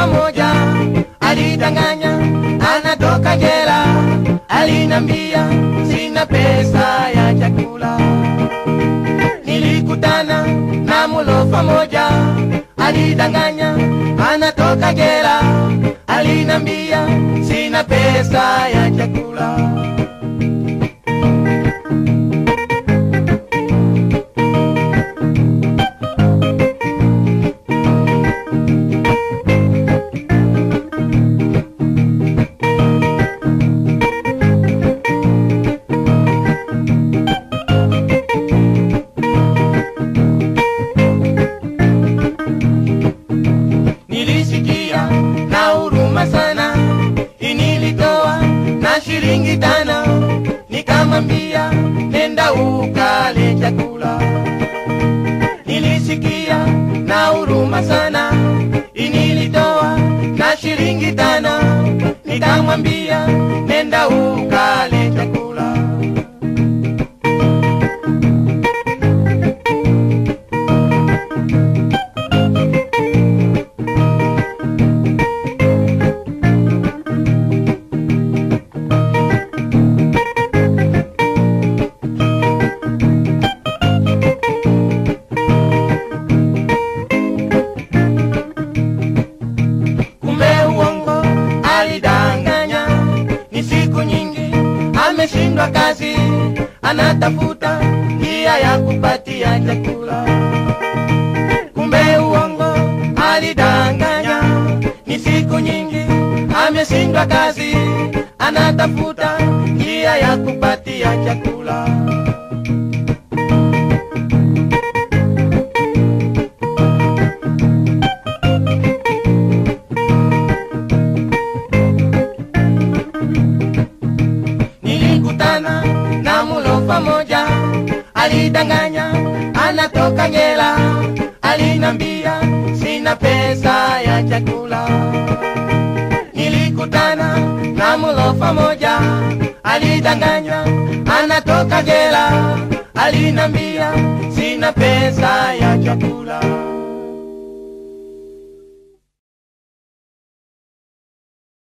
mulofa moja alidanganya anatoka jela, alinambia sina pesa ya chakula. Nilikutana na mulofa moja alidanganya anatoka jela, alinambia sina pesa ya chakula. Nilisikia na huruma sana, inilitoa na shilingi tano, nikamwambia nenda ukale chakula. Nilisikia na huruma sana, inilitoa na shilingi tano, nikamwambia nenda ukale chakula. kumbe uongo alidanganya, ni siku nyingi ameshindwa kazi, anatafuta njia ya kupatia chakula. Kumbe uongo alidanganya, ni siku nyingi ameshindwa kazi, anatafuta njia ya kupatia chakula. Nilikutana na mulofa moja alidanganya anatoka jela, alinambia sina pesa ya chakula. Nilikutana na mulofa moja alidanganya anatoka jela, alinambia sina pesa ya chakula.